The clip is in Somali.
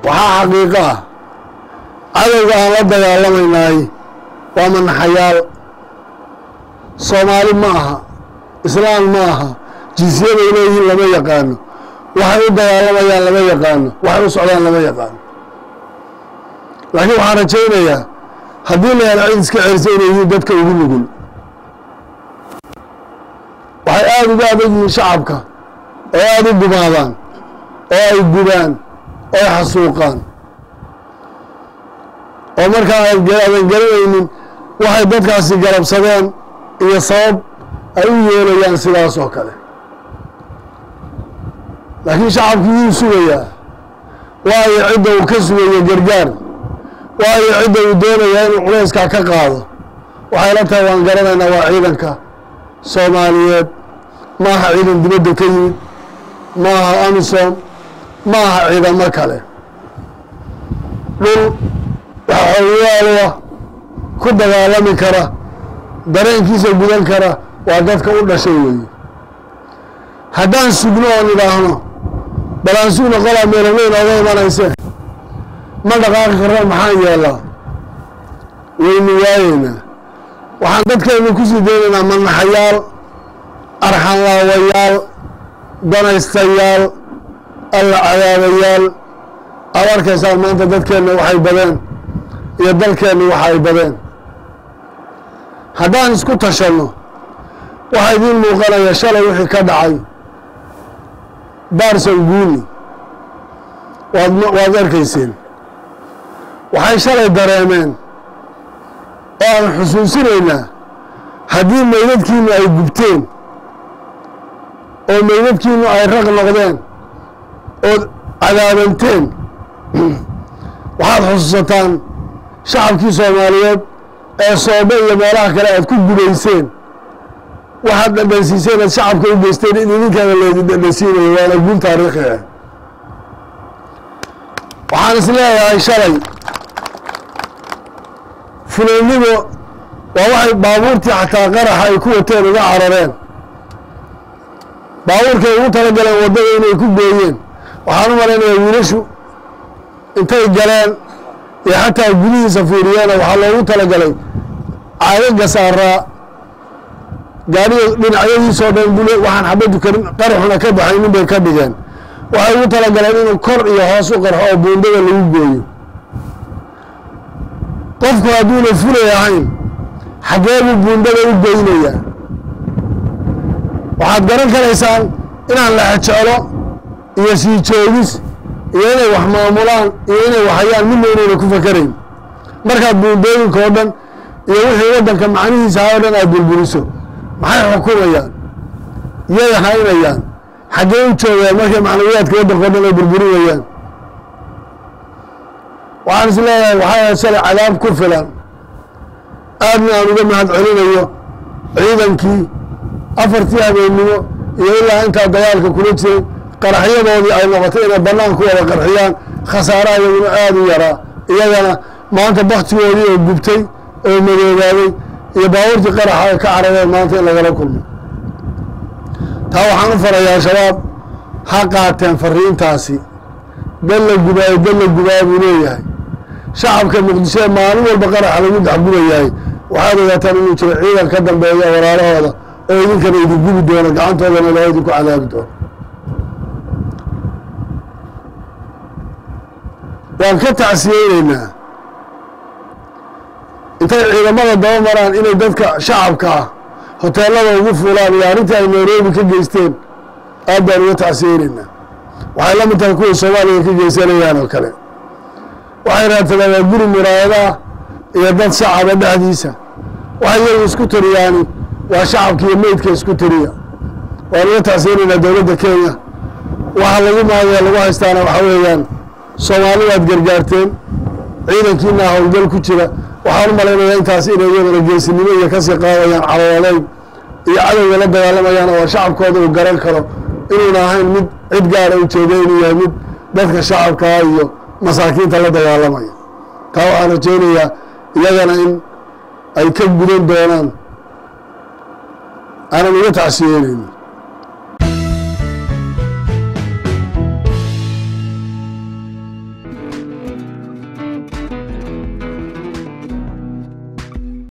waxaa xaqiiqo ah cadowga aan la dagaalamaynaay waa manaxayaal soomaali ma aha islaan ma aha jinsiyaday leeyihiin lama yaqaano waxay u dagaalamayaan lama yaqaano waxay u socdaan lama yaqaano laakiin waxaan rajaynayaa haddii la helo cid iska celisa inay yihiin dadka ugu nugul waxay aada uga adag yihiin shacabka oo aada u gumaadaan oo ay gubaan oo ay xasuuqaan oo markaa aadan garanaynin waxay dadkaasi garabsadeen iyo sabab ay u yeelayaan sidaas oo kale laakiin shacabkii wuu sugayaa waayo cidda uu ka sugayo gargaar waayo cidda uu doonayaa inuu culayskaa ka qaado waxay la tahay waan garanaynaa waa ciidanka soomaaliyeed ma aha ciidan dibadda ka yimid ma aha amisom ma aha ciidamo kale dhul waxaa xoogayaaloa ku dagaalami kara dareenkiisa gudan kara waa dadka u dhashay weeye haddaan sugno oon idhaahno bal aan sugno qolaa meelameyn ooga imanaysee ma dhaqaaqi karno maxaan yeelaa waynu waayeynaa waxaan dadkeenu kusii daynaynaa manaxayaal arxanlaawayaal danaystayaal alla cadaabayaal aad arkaysaan maanta dadkeenna waxay badeen iyo dalkeenna waxa ay badeen haddaan isku tashanno waxaa idiin muuqanaya shalay wixii ka dhacay baarson guuni waad waad arkayseen waxay shalay dareemeen oo aan xusuusinaynaa haddii meydadkiinu ay gubteen oo meydadkiinu ay raq noqdeen ood cadaabanteen waxaad xusuusataan shacabkii soomaaliyeed ee soobe iyo meelaha kale aad ku gudayseen waxaad dhadhansiiseen aad shacabka u geysteen in idinkaana leedi dhadhansiinayo waana guul taariikhi ah waxaan is leeyahay shalay fuleynimo waa waxay baabuurtii xataa qaraxa ay ku wateen uga carareen baabuurkay ugu talagaleen waddada inay ku gooyeen waxaan u malaynayaa wiilashu intay galeen iyo xataa gudihiisa fiiriyeena waxaa loogu talagalay caagaga saaraa gaariga dhinacyadiisoo dhan bule waxaan xabaddu karin qaraxuna ka baxaynin bay ka dhigeen waxay ugu talagaleen inuu kor iyo hoos u qarxo oo buundada lagu gooyo qofku hadduuna fulay ahayn xaggee buu buundada u goynayaa waxaad garan karaysaan inaan la xejeclo iyo sii joogis iyo inay wax maamulaan iyo inay waxayaan midna inayna ku fakarayn markaad buundooyinka oo dhan iyo wixii waddanka macnihiisa ha o dhan aad burburiso maxay xukumayaan yay haynayaan xaggee u joogaan markay macnawiyaadka waddanka o dhan ay burburinayaan waxaan is leeyahay waxay ahayd shalay cadaab ku filan aadna aan uga mahad celinayo ciidankii afartii habeennimo iyo ilaa intaa dagaalka kula jiray qaraxyadoodii ay noqotay inay bannaan ku wada qarxiyaan khasaaraha iyaguna aada u yaraa iyagana maanta baktigoodii oo gubtay oo madoobaaday iyo baabuurtii qaraxa ay ka carareen maanta in lagala kulmo taa waxaan u farayaa shabaab ha qaateen fariintaasi dal la gubaayo dal la gubaayo buu leeyahay shacabka muqdisho ee maalin walba qaraxa lagu dexgubayahay waxaad ogaataan inuu jiro ciidan ka dambeeya walaalahooda oo idinkana idin gubi doono gacantoodana loo idinku cadaabi doono waan ka tacsiyeyneynaa intay ciidamada daba maraan inay dadka shacabka ah hoteelada ugu fuulaan iyo arrintii ay nairobi ka geysteen aad baan uga tacsiyeyneynaa waxay la mid tahay kuway soomaaliya ka geysanayaan oo kale waxay raadsadaan waa guri muraayadaah iyo dad shacaba dhexdiisa waxay iyagu isku tariyaani waa shacabka iyo meydka isku tariya waan uga tacsiyeyneynaa dowladda kenya waxa lagu maagaya lagu haystaana waxa weeyaan soomaali waad gargaarteen ciidankiina howlgal ku jira waxaan u malaynayaa intaas inay iyadana geesinimo iyo kasii qaadayaan calooleyn iyo cadowga la dagaalamayaan oo shacabkooda uu garan karo inuuna ahayn mid cid gaara ujeeda inuu yahay mid dadka shacabkaa iyo masaakiinta la dagaalamaya taa waxaan rajaynayaa iyagana in ay ka gudan doonaan aanan uga tacsiyeynayno